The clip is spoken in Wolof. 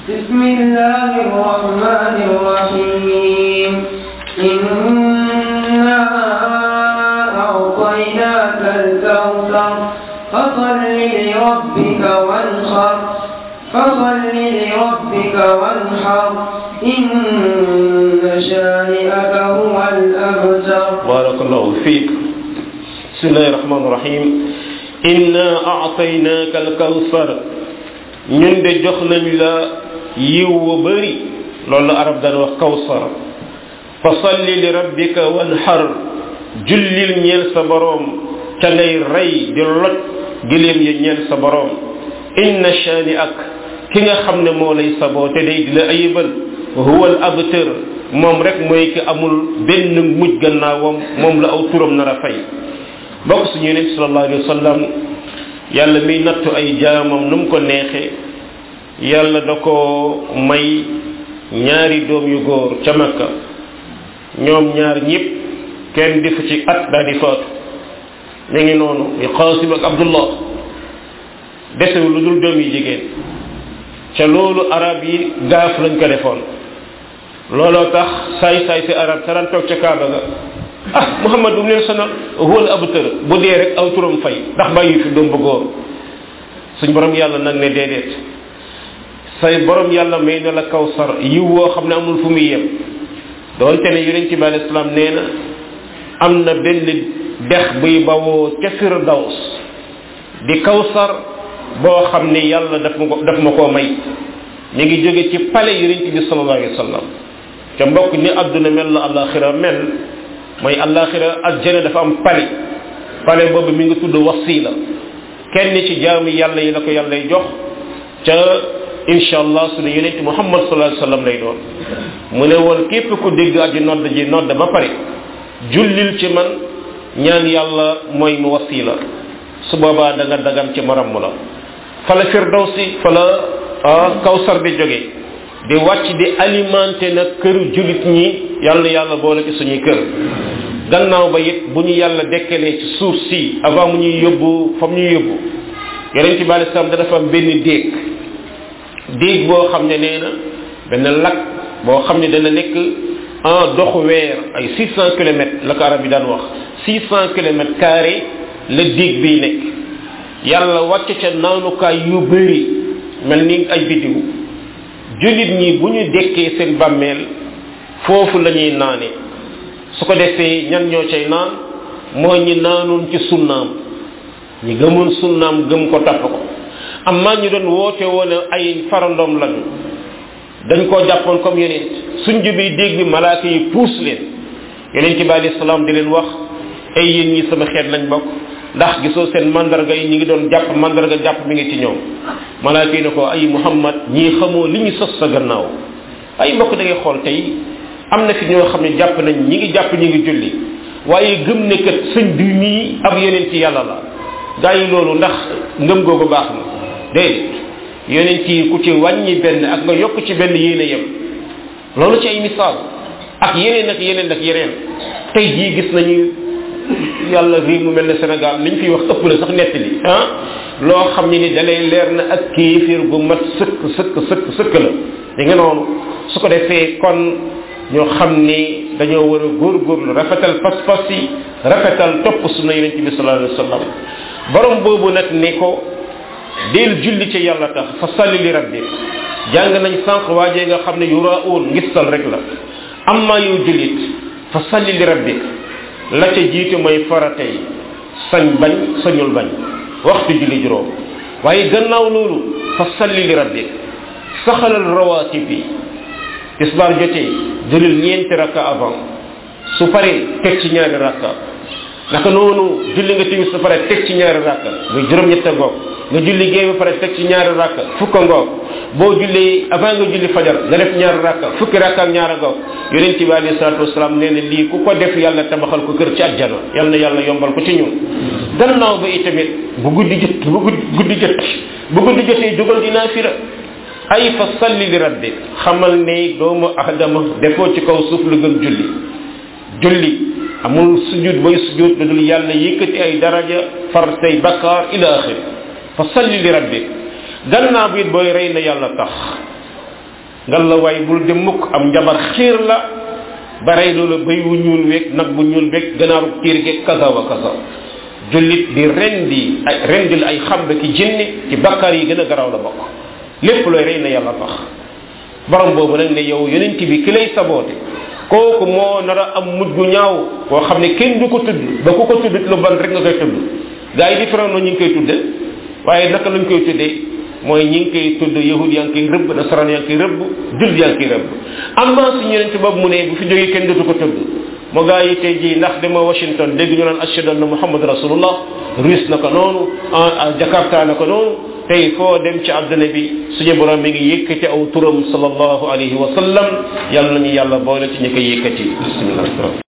بسم الله الرحمن الرحيم إنا أعطيناك الكوثر فصل لربك وانحر فصل لربك وانحر إن شانئك هو الأبتر barakallahu fiik bismillahi rahmani rahim inna aataynaka alkawsar ñun de jox nañ la yiw wu bëri loolu la arab daan wax kawsar fa salli li rabbika wanhar jullil ñeel sa boroom ca ngay rey di loj giléem ya ñeel sa boroom inna shaani ak ki nga xam ne moo lay saboote day di la ayibal huwa al abtar moom rek mooy ki amul benn mujj gannaawam moom la aw turam nar a fay bokk suñu yonent sallallahu alayhi wa sallam yàlla miy nattu ay jaamam nu mu ko neexee yàlla da ko may ñaari doom yu góor ca makka ñoom ñaar ñëpp kenn defu ci at daal di faatu ñu ngi noonu yu Qaasim ak Abdullah desewu lu dul doom yi jigéen ca loolu arab yi gaaf lañ ko defoon looloo tax saay saay si arab saran toog ca kaaba ga ah muhammad bu mu leen sonal wóol abu tër bu dee rek aw turam fay ndax bàyyi fi doom bu góor suñ borom yàlla nag ne déedéet say borom yàlla may na la kawsar yiw woo xam ne amul fu muy yem doonte ne yonent bi alayhi salaam nee na am na benn dex buy bawoo ca firdaws di kawsar boo xam ne yàlla daf ma ko daf ma koo may mi ngi jóge ci pale yonent bi sallallahu alayhi wa sallam ca mbokk ni adduna mel la alaxira mel mooy alaxira aljana dafa am pale pale boobu mi ngi tudd wasila kenn ci jaamu yàlla yi la ko yàllay jox ca incha allah sunu yonent muhammad sallallahu alayhi wa sallam lay doon mu ne woon képp ku dégg aji nodd ji nodd ba pare jullil ci man ñaan yàlla mooy mu wasila su boobaa da nga dagam ci maram la fala firdawsi fala kawsar di jóge di wàcc di alimenté nag këru julit ñi yàlla yàlla boole ci suñuy kër gannaaw ba it bu ñu yàlla dekkalee ci suuf si avant mu ñuy yóbbu fa mu ñuy yóbbu yeneen ci bàyyi sam dafa am benn déeg déeg boo xam ne nee na benn lac boo xam ne dana nekk en doxu weer ay 600 kilomètres la ko arab yi daan wax 600 kilomètres carré la déeg bii nekk yàlla wàcc ca naanukaay yu bëri mel ni ay biddiw jullit ñi bu ñu dekkee seen bàmmeel foofu la ñuy naane su ko defee ñan ñoo cay naan mooy ñi naanoon ci sunnaam ñi gëmoon sunnaam gëm ko tapp ko amma ñu doon woote woon ay farandoom lañu dañ koo jàppoon comme yeneen suñ jubi dégg bi malaaka yi puus leen yeneen ci bi alayhi salaam di leen wax ay yéen ñi sama xeet lañ bokk ndax gisoo seen mandarga yi ñi ngi doon jàpp mandarga jàpp mi ngi ci ñoom malaaka yi ne ko ay muhammad ñii xamoo li ñu sos sa gannaaw ay mbokk da ngay xool tey am na fi ñoo xam ne jàpp nañ ñi ngi jàpp ñi ngi julli waaye gëm ne kat sëñ bi mii ab yeneen ci yàlla la gaa yi loolu ndax ngëm googu baax na déedéet yeneen ci ku ci wàññi benn ak nga yokk ci benn yéene yem loolu ci ay misaal ak yeneen ak yeneen ak yeneen tey jii gis nañu yàlla réew mu mel ne Sénégal liñ fiy wax ëpp la sax nettali ah loo xam ne ni dalay leer na ak kéefir gu mat sëkk sëkk sëkk sëkk la di nga noonu su ko defee kon ñoo xam ni dañoo war a góorgóorlu rafetal pas-pas yi rafetal topp sunna yonent bi sallallahu alayhi wa sallam borom boobu nag ne ko del julli ci yàlla tax fa salli li rabbi jàng nañ sànq waajee nga xam ne yuraun ngistal rek la amma yow jullit fa salli li rabbik la ca jiitu mooy farata yi sañ bañ sañul bañ waxtu julli juróom waaye gannaaw loolu fa salli li rabbik saxalal rawatib yi tisbaar jotee julil ñeenti rakka avant su paree teg ci ñaari rakka naka noonu julli nga timis su pare teg ci ñaari rakka nga juróom-ñette ngoog nga julli géey ba pare teg ci ñaari rakka fukka ngoog boo julli avant nga julli fajar nga def ñaari rakka fukki rakka ak ñaari ngoog yonent bi alayhi salatu wasalaam nee na lii ku ko def yàlla tabaxal ko kër ci àjjana yal na yàlla yombal ko ci ñun gannaaw ba itamit bu guddi jot bu guddi jot bu guddi jotee jógal dinaa fira ay fa salli li rabbi xamal ne doomu aadama defoo ci kaw suuf lu gën julli julli amul sujud bay sujud lu dul yàlla yëkkati ay daraja far say bakkaar ila axir fa salli li rabbi gannaaw bi it booy rey na yàlla tax ngal la waay bul dem mukk am njabar xiir la ba rey loola béy wu ñuul weeg nag bu ñuul weeg ganaaru tiir geeg kasa wa kasa jullit di rendi ay rendil ay xambe ki jinni ci bakkaar yi gën a garaaw la bokk lépp looy rey na yàlla tax borom boobu nag ne yow yonent bi ki lay saboote kooku moo nar a am mujj gu ñaaw koo xam ne kenn du ko tudd ba ku ko tudd lu ban rek nga koy tudd gaa yi différent ñu ngi koy tudde waaye naka lañ koy tuddee mooy ñi ngi koy tudd yahud yaa ngi koy rëbb nasaraan yaa ngi koy rëbb jul yaa ngi koy rëbb am naa suñu yonent boobu mu ne bu fi jógee kenn dootu ko tudd moo gaa yi tey jii ndax dama Washington dégg ñu naan ashhadu anna muhammad rasulullah russe na ko noonu jakarta na ko noonu tey foo dem ci àdduna bi suñu borom mi ngi yëkkati aw turam sallallahu alayhi wa sallam yàlla nañu yàlla boole ci ñi koy yëkkati bismillah